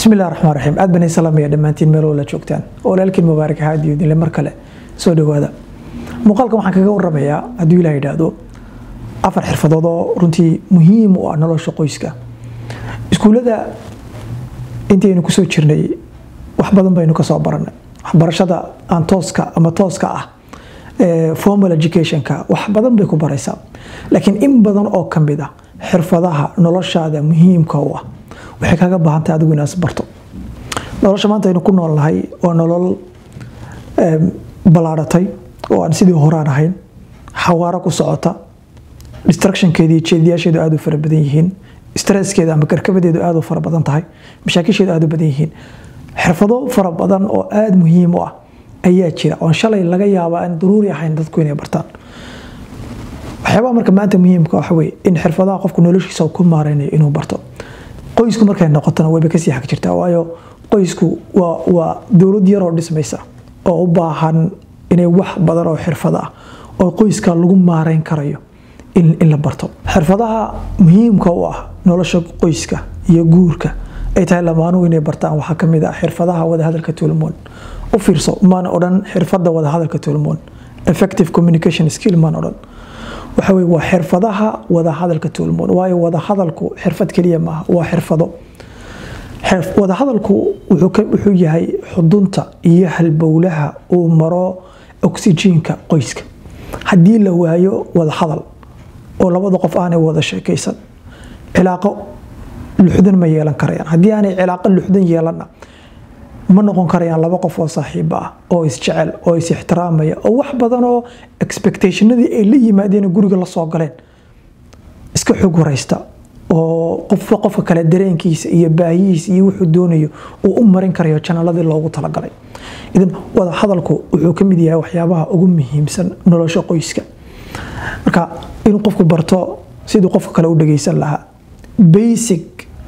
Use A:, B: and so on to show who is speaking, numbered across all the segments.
A: bismi illah raxmaan raxiim aad baan salaamaya dhammaantiin meel wala joogtaan walaalkiin mubaarak haadiyo dinle mar kale soo dhawaada muuqaalkan waxaan kaga waramayaa hadduu ilaah yidhaahdo afar xirfadood oo runtii muhiim u ah nolosha qoyska iskuullada intaynu kusoo jirnay wax badan baynu kasoo baranay waxbarashada aan tooska ama tooska ah formal educationka wax badan bay ku baraysaa laakiin in badan oo ka mid ah xirfadaha noloshaada muhiimka u ah waxay kaga baahantahay adigu inaas barto nolosha maanta aynu ku nool nahay waa nolol ballaadhatay oo aan sidii horaan ahayn xawaaro ku socota distructionkeeda iyo jeediyaasheedu aada u fara badan yihiin stresskeeda ama karkabadeedu aada u fara badan tahay mashaakisheedu aada u badan yihiin xirfado fara badan oo aada muhiim u ah ayaa jira oon shalay laga yaaba aan daruuri ahayn dadku inay bartaan waxyaabaha marka maanta muhiimka waxa weye in xirfadaha qofku noloshiisa ku maareynayo inuu barto qoysku markay noqotona wayba kasii xag jirtaa waayo qoysku waa waa dowlad yaroo dhismaysa oo u baahan inay wax badan oo xirfado ah oo qoyska lagu maareyn karayo in la barto xirfadaha muhiimka u ah nolosha qoyska iyo guurka ay tahay lamaanuhu inay bartaan waxaa kamid ah xirfadaha wadahadalka tulmoon u fiirso maan odhan xirfada wadahadalka tulmoon effective communication skill maan odhan waxa weye waa xirfadaha wadahadalka tulmoon waayo wadahadalku xirfad keliya maaha waa xirfado wadahadalku wuxuu yahay xudunta iyo halbowlaha uu maro oxyjiinka qoyska haddii la waayo wadahadal oo labada qof aanay wada sheekaysan cilaaqo luxdan ma yeelan karayaan haddii aanay cilaaqo luxdan yeelanna ma noqon karayaan laba qof oo saaxiiba ah oo isjecel oo is ixtiraamaya oo wax badan oo expectationadii ay la yimaadeen guriga la soo galeen iska xog waraysta oo qofba qofka kale dareenkiisa iyo baahihiisa iyo wuxuu doonayo uu u marin karayo janaladii loogu talagalay idan wada hadalku wuxuu ka mid yahay waxyaabaha ugu muhiimsan nolosha qoyska marka inuu qofku barto siduu qofka kale u dhageysan lahaa basic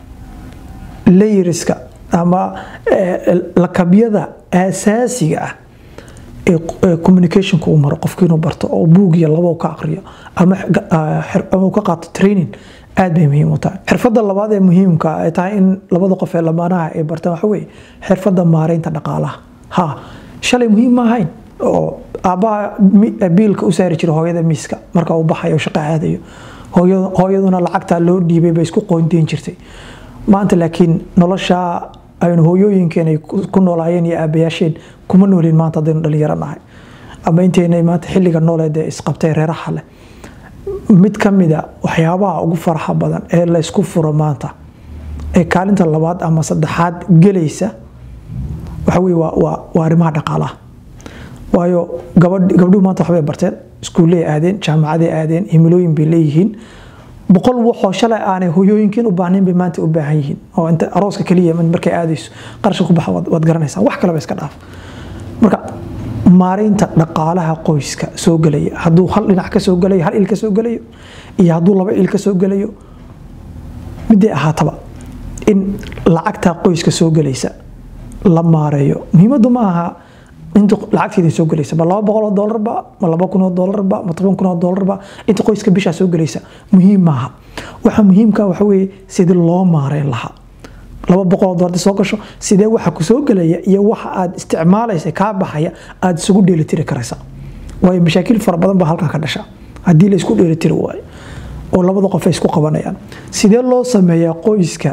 A: layriska ama lakabyada aasaasiga ah ee communicationka uu maro qofku inuu barto oo buug iyo labo ka aqriyo ama uu ka qaato training aad bay muhiim u tahay xirfadda labaad ee muhiimka ay tahay in labada qof ee lamaanaha ay bartaan waxa weye xirfadda maareynta dhaqaalaha ha shalay muhiim ma ahayn oo aabbaha biilka u saari jira hooyada miiska marka uu baxayo shaqo aadayo hooyaduna lacagtaa loo dhiibay bay isku qoondeyn jirtay maanta laakiin nolosha aynu hooyooyinkeen ay ku noolaayeen iyo aabayaasheen kuma noolin maanta haddaynu dhalinyaro nahay ama inteynay maanta xilliga nooleed ee isqabtay reeraha leh mid ka mida waxyaabaha ugu faraxa badan ee laysku furo maanta ee kaalinta labaad ama saddexaad gelaysa waxa weye waa arrimaha dhaqaalaha waayo gabdhuhu maanta waxbay barteen iskuulley aadeen jaamacaday aadeen himilooyin bay leeyihiin boqol waxoo shalay aanay hoyooyinkiin u baahnayn bay maanta u baahan yihiin oo inta arooska keliya markay aadayso qarashka ku baxa waad garanaysaa wax kaleba iska dhaaf marka maareynta dhaqaalaha qoyska soo gelaya hadduu hal dhinac ka soo gelayo hal il ka soo gelayo iyo hadduu laba il ka soo gelayo miday ahaataba in lacagta qoyska soo gelaysa la maareeyo muhiimaddu ma aha inta lacagteeda soo gelaysa ma laba boqol oo doolarba ma laba kun oo doolarba ma toban kun oo doolarba inta qoyska bishaa soo gelaysa muhiim maaha waxa muhiimka waxa weeye sidii loo maareyn lahaa laba boqol oo doolar soo gasho sidee waxa ku soo gelaya iyo waxa aad isticmaalaysa kaa baxaya aad isugu dheelitiri karaysa waayo mashaakil fara badan baa halkan ka dhasha haddii la isku dheelitiri waayo oo labada qof ay isku qabanayaan sidee loo sameeyaa qoyska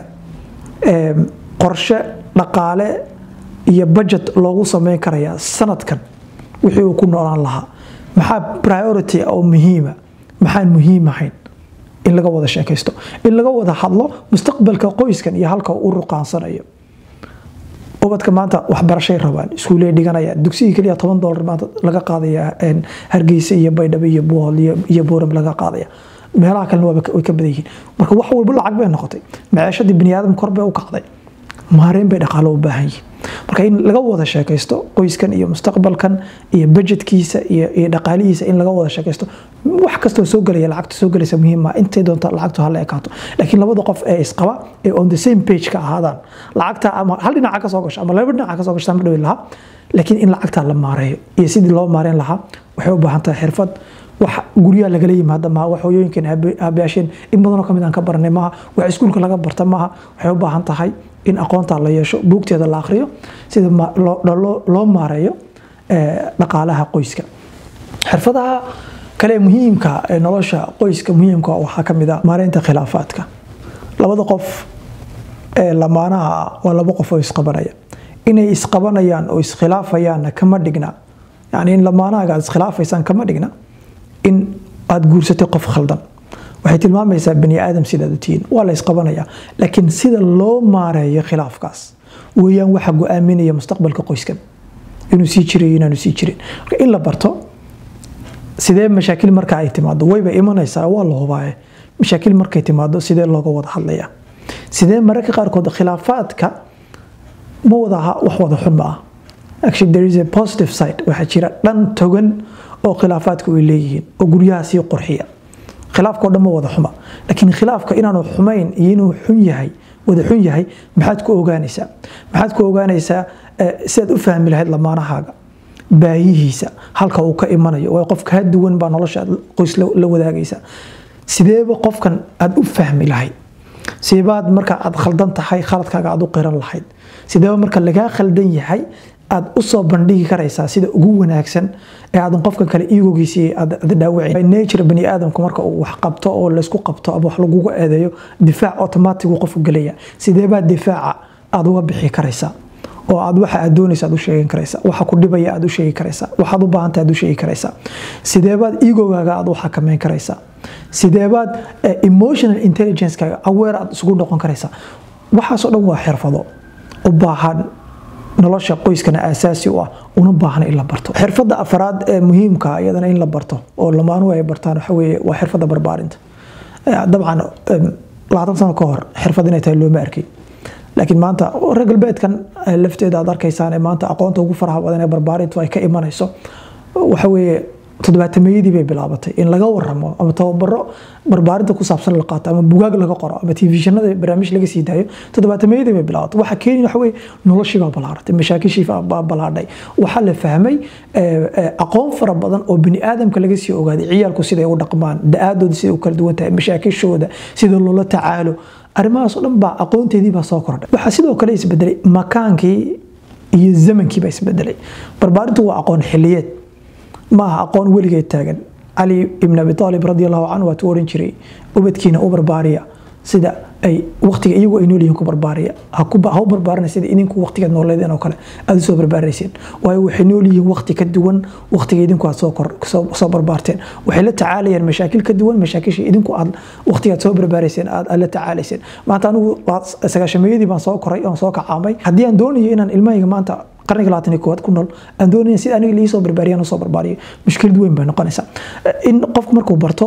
A: qorshe dhaqaale iyo budget loogu sameyn karayaa sanadkan wixii uu ku noolaan lahaa maxaa priority oo muhiima maxaan muhiim ahayn in laga wada sheekaysto in laga wada hadlo mustaqbalka qoyskan iyo halka u ruqaansanayo ubadka maanta waxbarashay rabaan iskuulee dhiganaya dugsigii keliya toban doolar maanta laga qaadaya hargeysa iyo baydhabo iyo buuhol iyo buuram laga qaadaya meelaha kalena way ka badan yihiin marka wax walba lacag bay noqotay maciishadii biniaadam kor bay u kacday maareyn bay dhaqaalo u baahan yihiin marka in laga wada sheekaysto qoyskan iyo mustaqbalkan iyo budgetkiisa iyo dhaqaalihiisa in laga wada sheekaysto wax kastoo soo gelaya lacagta soo gelaysa muhiim ah intay doonta lacagtu hala ekaato laakiin labada qof ee isqaba ee on the same page ka ahaadaan lacagta ama hal dhinaca ka soo gasho ama laba dhinaca ka soo gasho ma dhawi lahaa laakiin in lacagta la maareeyo iyo sidii loo maareyn lahaa waxay u baahan tahay xirfad wax guryaha lagala yimaada maaha wax hooyooyinkan aabayaasheen in badanoo kamid aan ka baranay maaha wax iskuulka laga barta maaha waxay u baahan tahay in aqoonta la yeesho buugteeda la akhriyo sida loo maareeyo dhaqaalaha qoyska xirfadaha kale muhiimka ee nolosha qoyska muhiimka waxaa ka mid a maareynta khilaafaadka labada qof ee lamaanaha waa laba qof oo isqabanaya inay isqabanayaan oo iskhilaafayaanna kama dhigna yani in lamaanahaga aad iskhilaafaysaan kama dhigna in aad guursatay qof khaldan waxay tilmaamaysaa bani aadam sidaad u tihiin waa la isqabanaya laakiin sida loo maareeyo khilaafkaas weeyaan waxa go-aaminaya mustaqbalka qoyskan inuu sii jiray inaanu sii jirin marka in la barto sidee mashaakil marka ay timaado wayba imanaysaa waa la hubaaye mashaakil markay timaado sidee looga wada hadlaya sidee mararka qaarkood khilaafaadka ma wada aha wax wada xun ma ah actually there is a positive side waxaa jira dhan togan oo khilaafaadka ay leeyihiin oo guryaha sii qurxiya khilaafka oo dhan ma wada xuma laakiin khilaafka inaanu xumayn iyo inuu xun yahay wada xun yahay maxaad ku ogaanaysaa maxaad ku ogaanaysaa sidaad u fahmi lahayd lamaanahaaga baayihiisa halka uu ka imanayo waa qof kaa duwan baa nolosha qoys la wadaagaysa sideeba qofkan aad u fahmi lahayd sideebaad marka aad khaldan tahay khaladkaaga aad u qiran lahayd sideeba marka lagaa khaldan yahay aad u soo bandhigi karaysaa sida ugu wanaagsan ee aadan qofka kale iigogiisii aad dhaawacin nature bani aadamku marka uu wax qabto oo laysku qabto ama wax lagugu eedeeyo difaac automatic uu qofku gelaya sideebaa difaaca aad uga bixi karaysaa oo aad waxa aad doonaysa aad u sheegan karaysaa waxa ku dhibaya aad u sheegi karaysaa waxaad u baahantay aad u sheegi karaysaa sideebaad igogaaga aad u xakameyn karaysaa sideebaad emotional intelligencekaaga aware aad isugu noqon karaysaa waxaasoo dhan waa xirfado u baahan nolosha qoyskana aasaasi u ah una baahna in la barto xirfadda afaraad ee muhiimka iyadana in la barto oo lamaanuhu ay bartaan waxa weeye waa xirfadda barbaarinta dabcan labaatan sano ka hor xirfad inay tahay looma arkay laakiin maanta reer galbeedkan lafteeda aad arkaysaan ee maanta aqoonta ugu faraha badan ee barbaarintu ay ka imanayso waxa weeye toddobaatameyadii bay bilaabatay in laga waramo ama tababaro barbaarinta ku saabsan la qaato ama bugaag laga qoro ama telefishinada barnaamij laga sii daayo toddobaatameyadii bay bilaabatay waxa keeni waxa weye noloshii baa balaaratay mashaakishii baa balaadhay waxaa la fahmay aqoon fara badan oo bini aadamka laga sii ogaaday ciyaalku siday u dhaqmaan da-aadooda siday u kala duwan tahay mashaakishooda sida loola tacaalo arrimahaas oo dhan baa aqoonteedii baa soo kordhay waxaa sidoo kale isbedelay makaankii iyo zamankii baa isbedelay barbaarintu waa aqoon xiliyeed ma aha aqoon weligeed taagan cali ibn abi aalib radi allahu canhu waatuu oran jiray ubadkiina u barbaariya sida ay waqtiga iyagu ay nool yihiin ku barbaariya ha u barbaarina sida idinku waqtigeed nooleedeen oo kale aad usoo barbaarayseen waayo waxay nool yihiin waqti ka duwan waqtiga idinku aad soo barbaarteen waxay la tacaalayaan mashaakil ka duwan mashaakishii idinku aad waqtigaad soo barbaarayseen aad la tacaalayseen maanta anigu sagaashameeyadii baan soo koray oon soo kacaamay haddii aan doonayo inaan ilmahayga maanta qarniga labaatan iyo koowaad ku nool aan doonaya sida aniga liisoo barbaariyaan usoo barbaariyo mushkilad weyn bay noqonaysaa in qofku markuu barto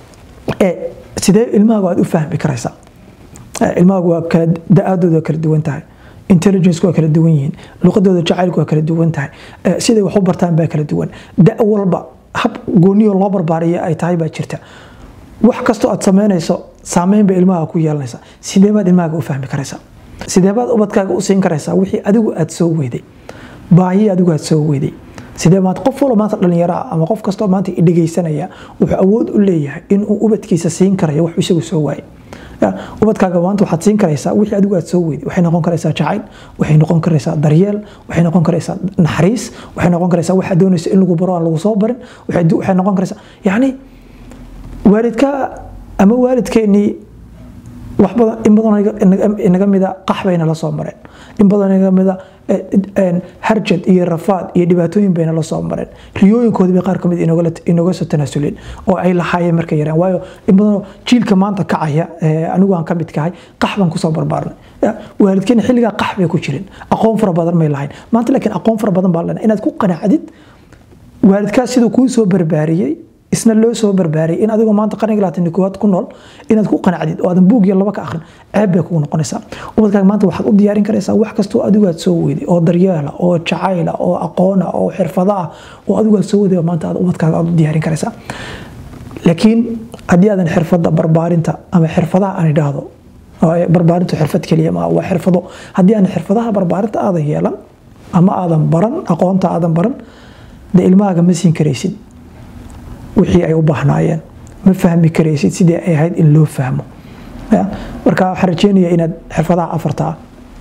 A: sidee ilmahaagu aad u fahmi karaysaa ilmahaagu waa kala da-aadooda waa kala duwan tahay intelligence waa kala duwan yihiin luqadooda jacaylku waa kala duwan tahay siday wax u bartaan baa kala duwan da walba hab gooniyo loo barbaariya ay tahay baa jirta wax kastoo aad samaynayso saameyn bay ilmaha ku yeelanaysaa sidee baad ilmahaaga u fahmi karaysaa sidee baad ubadkaaga u siin karaysaa wixii adigu aad soo weyday baahi adigu aad soo weyday sidee maanta qof walba maanta dhallinyaraa ama qof kastoo maanta dhegaysanaya wuxuu awood u leeyahay inuu ubadkiisa siin karayo wax isagu soo waayay ubadkaaga maanta waxaad siin karaysaa wixii adigu aad soo weyday waxay noqon karaysaa jacayl waxay noqon karaysaa daryeel waxay noqon karaysaa naxariis waxay noqon karaysaa waxaad doonaysa in lagu baro aan lagu soo barin waxay noqon karaysaa yacni waalidka ama waalidkeennii wax badan in badan inaga mida qax bayna la soo mareen in badan inaga mida harjad iyo rafaad iyo dhibaatooyin bayna la soo mareen riyooyinkoodii bay qaar ka mid inooga soo tanaasuleen oo ay lahaayeen markay yareen waayo in badanoo jiilka maanta kacaya anigu aan ka mid kahay qax baan kusoo barbaarnay waalidkeena xilligaa qax bay ku jirin aqoon fara badan may lahayn maanta laakiin aqoon fara badan baa lena inaad ku qanacdid waalidkaas siduu kuu soo barbaariyey isna loo soo barbaariyay in adigoo maanta qarniga labaatan koowaad ku nool inaad ku qanacdid oo aadan buug iyo laba ka akhrin ceeb bay kugu noqonaysaa ubadkaaga maanta waxaad u diyaarin karaysaa wax kastoo adigu aad soo weyday oo daryeela oo jacayla oo aqoona oo xirfada ah oo adigu aad soo weyday maanta aad ubadkaaga aad u diyaarin karaysaa laakiin haddii aadan xirfadda barbaarinta ama xirfadaha aan idhaahdo barbaarintu xirfad keliya ma waa xirfado haddii aan xirfadaha barbaarinta aadan yeelan ama aadan baran aqoonta aadan baran dee ilmahaaga ma siin karaysid wixii ay u baahnaayeen ma fahmi karaysid sidii ay ahayd in loo fahmo marka waxaan rajeynaya inaad xirfadaha afarta ah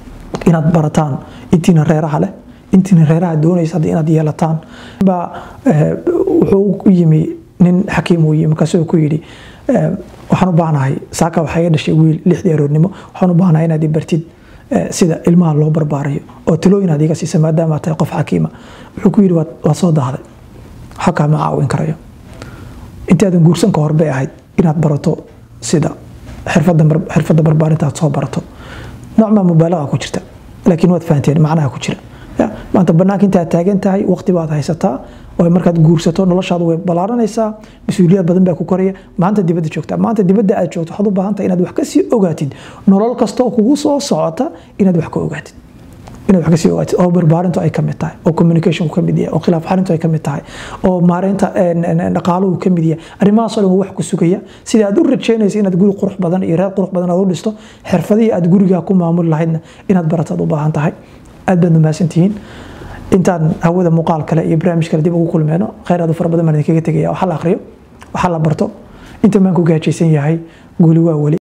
A: inaad barataan intiina reeraha leh intiina reeraha doonaysa hadda inaad yeelataan baa wuxuu u yimi nin xakiim uu yimi markaasuu ku yidhi waxaan u baahnahay saaka waxaa iga dhashay wiil lixdii aroornimo waxaan u baahnahay inaad i bartid sida ilmaha loo barbaarayo oo talooyin aad iga siisa maadaama aad tahay qof xakiima wuxuu ku yidhi waad soo daahday waxa kaama caawin karayo intaadan guursan ka hor bay ahayd inaad barato sida xirfadda barbaarinta aad soo barato noocmaa mubaalaga ku jirta laakiin waad fahanteen macnaha ku jira maanta banaanka intaad taagan tahay waqti baad haysataa oo markaad guursato noloshaadu way ballaaranaysaa mas-uuliyad badan baa ku koraya maanta dibadda joogtaa maanta dibadda aad joogto waxaad u baahan tahay inaad wax kasii ogaatid nolol kasta oo kugu soo socota inaad wax ka ogaatid inaad wax kasii ogaatid oo barbaarintu ay ka mid tahay oo communicationku ka mid yahay oo khilaaf xalintu ay ka mid tahay oo maareynta dhaqaaluhu ka mid yahay arrimahaasoo dhan wax ku sugaya sida aad u rajeynaysa inaad guri qurux badan iyo reer qurux badan aad u dhisto xirfadihii aad gurigaa ku maamuli lahaydna inaad barataad u baahan tahay aad baad mahadsantihiin intaan hawada muuqaal kale iyo barnaamij kale dib ugu kulmeyno khayr aad u fara badan baan idinkaga tegaya waxaa la akhriyo waxaa la barto inta maan ku gaajaysan yahay guuli waa weli